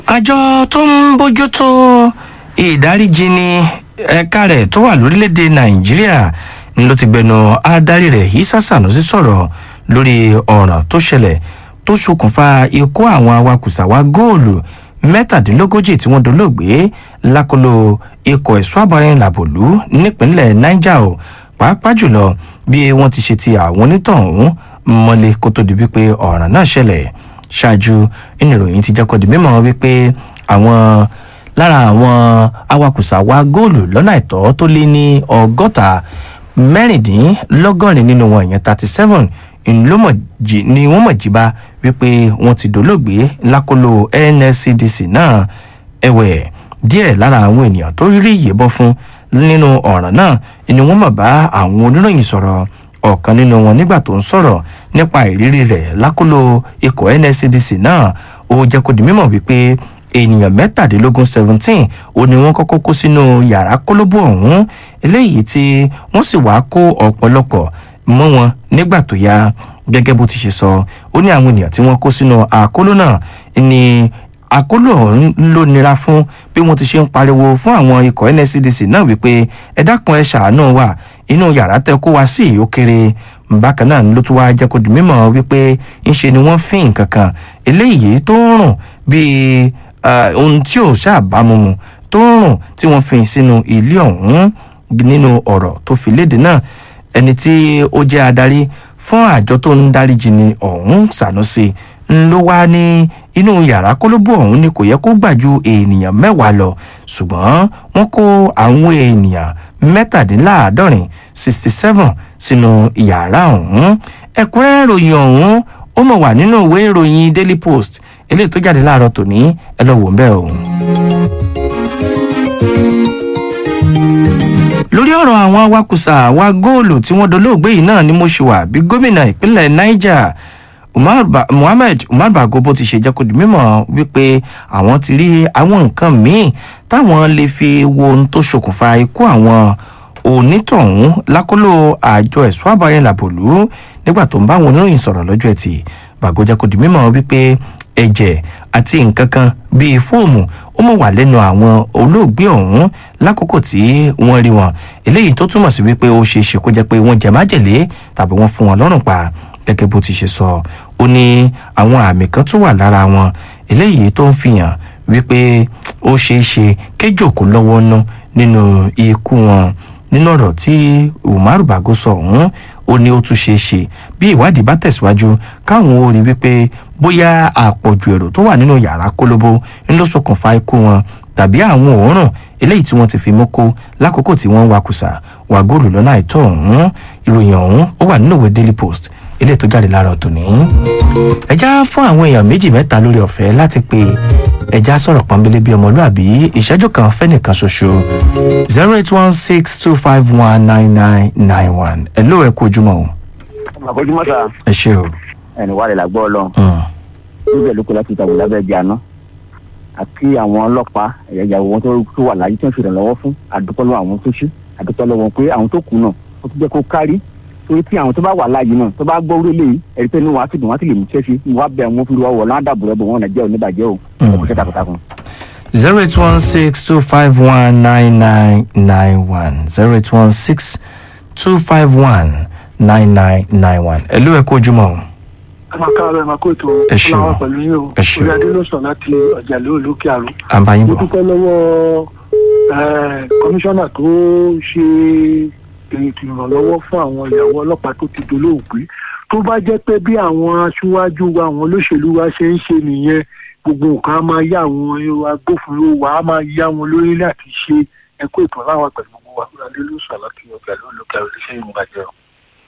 àjọ tó ń bójútó ìdáríjì ní ẹ̀ka rẹ̀ tó wà lórílẹ̀‐èdè nàìjíríà ni ló ti gbẹnu adarí rẹ̀ Isa Sanusi sọ̀rọ̀ lórí ọ̀ràn tó ṣẹlẹ̀ tó ṣokùnfà ikú àwọn awakùsà wa góòlù mẹ́tàdínlógójì tí wọ́n dolóògbé lákòlò ikọ̀ ẹ̀ṣọ́ àbọ̀rìn làbòlú nípínlẹ̀ niger o pàápàá jùlọ bí wọ́n ti ṣe ti àwọn onítọ̀hún mọ́lé kó tó di wípé ọ̀ràn náà ṣẹlẹ̀ ṣáájú ìnìròyìn ti jẹ́ kó di mímọ̀ wípé àwọn lára àwọn awakùsà wa góòlù lọ́nà àìtọ́ tó lé ní ọgọ́ta mẹ́rìndínlọ́gọ́rin nínú wọn ìyẹn thirty seven ńlọmọjì ni wọ́n mọ̀ jíba wípé wọ́n ti dolóògbé lákòlò nscdc náà ẹ̀wẹ̀ díẹ̀ lára àwọn ènìyàn tó rí ìyẹ̀bọ fún nínú ọ̀ràn náà ni wọ́n mọ̀ bá àwọn oníròyìn sọ̀rọ̀ ọ̀kan nínú wọn nígbà tó ń sọ̀rọ̀ nípa ìrírí rẹ̀ lákòlò ikọ̀ nscdc náà ó jẹ́ kó di mímọ̀ wípé ènìyàn mẹ́tàdínlógún seventeen ó ní wọ́n kọ́kọ́ kó sínú yàrá kólóbó ọ̀hún eléyìí tí wọ́n sì wá kó ọ̀pọ̀lọpọ̀ mọ́ wọn nígbà tó yá gẹ́gẹ́ bó ti ṣe sọ ó ní àwọn ènìyàn tí wọ́n kó sínú àkóló náà ni àkóló ọ̀hún ló nira fún bí wọ́n ti ṣe ń pariwo fún àwọn ikọ̀ nscdc náà wípé ẹ dákun ẹ ṣàánú wa inú yàrá tẹ kó wa sí ó kéré bákan náà ló tún wá jẹ́ kó di mímọ̀ wípé ńṣe ni wọ́n fín nǹkan kan eléyìí tó ń rùn bíi ohun tí ò ṣàbámu mu tó ń rùn tí wọ́n fi sínú ilé ọ̀hún nínú ọ̀rọ̀ tó fi léde náà ẹni tí ó jẹ́ adarí fún àjọ tó ń dáríjì ní ọ̀hún Sanusi ló wá ní inú yàrá kólóbó ọ̀hún ni kò yẹ kó gbà ju ènìyàn mẹ́wàá lọ ṣùgbọ́n wọ́n kó àwọn ènìyàn mẹ́tàdínláàádọ́rin sixty seven sínú yàrá ọ̀hún ẹ̀kúnrẹ́rẹ́ ìròyìn ọ̀hún ó mọ̀ wà nínú ìwé ìròyìn Daily Post eléyìí tó jáde láàárọ̀ tòní ẹ lọ wò ń bẹ́ẹ̀ o. lórí ọ̀rọ̀ àwọn awakùsà wa góòlù tí wọ́n dolóògbé yìí náà ni mo ṣe wà bí gómìnà ìpínlẹ̀ Niger Muhammed Umar Bago bó ti ṣe jẹ́ kó di mímọ̀ wípé àwọn ti rí àwọn nǹkan míì táwọn lè fi wo ohun tó ṣokùnfà ikú àwọn onítọ̀hún lákòlò àjọ ẹ̀ṣọ́ àbáyẹn làbòlú nígbà tó ń bá àwọn oníròyìn sọ̀rọ̀ lọ́jọ́ ẹtì Bago jẹ́ kó di mímọ̀ wípé ẹ̀jẹ̀ àti nǹkan kan bíi fóòmù ó mọ̀ wà lẹ́nu àwọn olóògbé ọ̀hún lákòókò tí wọ́n rí wọn eléyìí tó túmọ̀ sí wípé ó ṣeé ṣe kó jẹ́ pé wọ́n jẹ májèlé tàbí wọ́n fún wọn lọ́rùn pa gẹ́gẹ́ bó ti ṣe sọ ó ní àwọn àmì kan tó wà lára wọn eléyìí tó ń fihàn wípé ó ṣeé ṣe kéjòkó lọ́wọ́ ná nínú ikú wọn nínú ọ̀rọ̀ tí Umaru Bago sọ ọ̀hún ó ní ó tún ṣeé ṣe bí ìwádìí bá tẹ̀síwájú káwọn ó rí wípé bóyá àpọ̀jù èrò tó wà nínú yàrá kólóbó ń ló ṣokùnfà ikú wọn tàbí àwọn òórùn eléyìí tí wọ́n ti fi mú kó lákòókò tí wọ́n ń wakùsà wà góòlù lọ́nà àìtọ́ ọ̀hún ìròyìn ọ̀hún ó wà nínú ìwé Daily Post eléyìí tó jáde lára ọ̀tún ní. ẹja fún àwọn èèyàn méjì mẹ́ta lórí ọ̀fẹ́ láti pe ẹja sọ̀rọ̀ pọ́nbélé bíi ọmọlúàbí ìṣẹ́jú kan fẹ́nìkan ṣoṣo zero eight one six two five one nine nine nine one ẹ ló ẹ kú ojúmọ́ o. àkójúmọ́ sá ẹ ṣe o. ẹni wà lè lágbọ́ ọlọ́run níbẹ̀ ló kọ́ láti ìtàwé lábẹ́ ẹ̀jẹ̀ àná àti àwọn ọlọ́pàá ẹ̀yà wọn tó wà láyé tí wọ́n fi ìrànlọ́wọ́ fún àdúpọ́ lọ́wọ́ àwọn tó ṣe àdúpọ́ lọ́wọ́ pé àwọn tó kù náà ó ti jẹ́ kó kárí torí tí àwọn tó bá wà láàyè náà tó bá gbọ́ orí lè ẹ̀rí pé inú wa ti dùn wá sì lè mú ṣẹ́ṣe wá bẹ̀ wọ́n fi wọ́ lọ́wọ́ dàbò rẹ̀ bò wọ́n nàìjẹ́ oníbàjẹ́ o ẹ̀kọ́ ṣẹ́ takuntakun. zero eight one six two five one nine nine nine one zero eight one six two five one nine nine nine one ẹ ló ẹ kó ojúmọ́ o. ẹ máa ká ọ̀rọ̀ ẹ máa kó ètò Ẹ ṣé o. ọlọ́wọ́ pẹ̀lú yín o Ẹ ṣé o. orí adé ló sọ láti ọjà lóòlókè àrùn àbáyé mo bọ̀ dúpẹ́ lọ́wọ́ eh, kọmíṣánná tó ṣe ètò ìrànlọ́wọ́ fún àwọn ìyàwó ọlọ́pàá tó ti dolóògbé tó bá jẹ́ pé bí àwọn aṣíwájú wa àwọn olóṣèlú wa ṣe ń ṣe nìyẹn gbogbo nǹkan á máa yá àwọn agbófinró wa á máa yá wọn lórí láti ṣe ẹ̀kọ́ ètò aláwọ̀ pẹ̀lú gbogbo wa orí adé ló sọ láti ọjà lóòlókè àrùn iléeṣẹ́ ìmúbàjẹ́ o.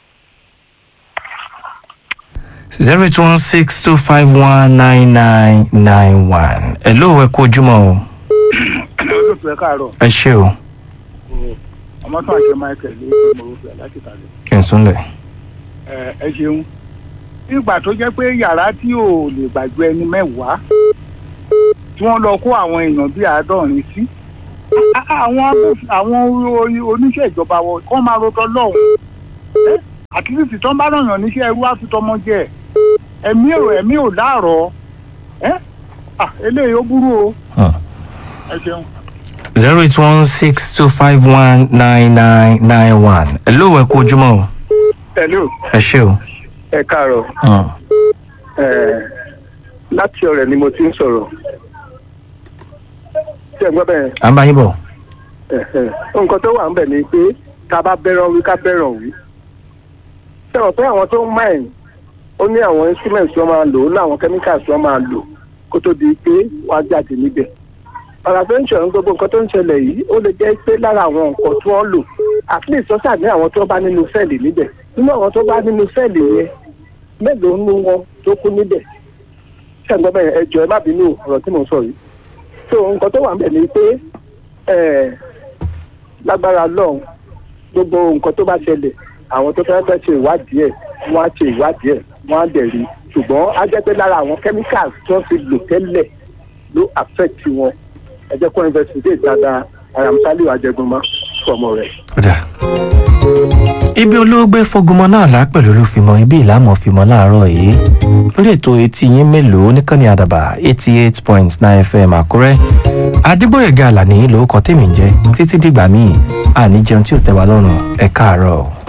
zero eight one six two five one nine nine nine one ẹ ló ẹ kó ojúmọ́ o. olóòtú ẹ káàárọ̀ ẹ ṣe o ọmọ tó àṣẹ michael ló ń mọ orúkọ ẹ láti tàlẹ. kí n súnlẹ̀. ẹ ẹ ṣeun nígbà tó jẹ́ pé yàrá tí ò lè gbàgbé ẹni mẹ́wàá tí wọ́n lọ kó àwọn èèyàn bíi àádọ́rin sí á- á- àwọn agbófin- àwọn o- oníṣẹ́ ìjọba wọn kọ́ máa rotọ́ lọ́hùn ẹ́ àkíyèsí tó ń bá ràn yàn níṣẹ́ ẹrú àfitọ́mọ jẹ ẹ̀mí ò ẹ̀mí ò láàrọ̀ ẹ́ ah eléyìí ó burú o Hmm. ẹ ṣeun. zero eight one six two five one nine nine nine one. hello ẹ kú ojúmọ́ o. hello ẹ ṣé o. ẹ káàárọ̀ Hmm. láti ọ̀rẹ́ ni mo ti ń sọ̀rọ̀ ṣé ẹ gbọ́ bẹ́ẹ̀ à ń bá yín bọ̀. Ẹ̀hẹ̀. nǹkan tó wà ń bẹ̀ ni pé ká bá bẹ́ràn wí ká bẹ́ràn wí. sẹ́wọ̀n pé àwọn tó ń mine ó ní àwọn instruments tí wọ́n máa lò ó láwọn chemicals tí wọ́n máa lò kó tó di pé wọ́n á jáde níbẹ̀. paraventure ń gbogbo nǹkan tó ń ṣẹlẹ̀ yìí ó lè jẹ́ pé lára àwọn nǹkan tí wọ́n lò at least wọ́n ṣàní àwọn tó bá nínú sẹ́ẹ̀lì níbẹ̀ nínú àwọn tó bá nínú sẹ́ẹ̀lì yẹn mélòó nínú wọn tó kú níbẹ̀ ṣẹ́gun bẹ́ẹ̀ ẹ jọ̀ọ́ ẹ má bínú ọ̀rọ̀ tí mò ń sọ yìí so nǹkan tó wà ń bẹ̀ ni pé ẹ̀ lágbára lọ́hùn gbogbo nǹkan tó bá ṣẹlẹ̀ àwọn tó fẹ́ fẹ́ ṣe ìwádìí ẹ̀ wọ́n á ṣe ìwádìí ẹ̀ wọ́n á dẹ̀ rí ṣùgbọ́n á jẹ́ pé lára àwọn chemicals tó ti lò tẹ́lẹ̀ ló affect wọn ẹ jẹ́ kó investigate dáadáa aramsaliu ajẹgunmọ́ fọmọ rẹ̀. Kódà. ibi olóògbé fogunmọ náà lá pẹ̀lú olúfimọ ibi ìlàmọ̀ fimọ láàárọ̀ yìí lórí ètò etí yín mélòó níkànnì àdàbà eighty eight point nine fm àkúrẹ́ adébóyèga àlàní lórúkọ tèmi ń jẹ́ títí dìgbà míì àní jẹun tí ò tẹ́ wa lọ́rùn ẹ̀ káàárọ̀.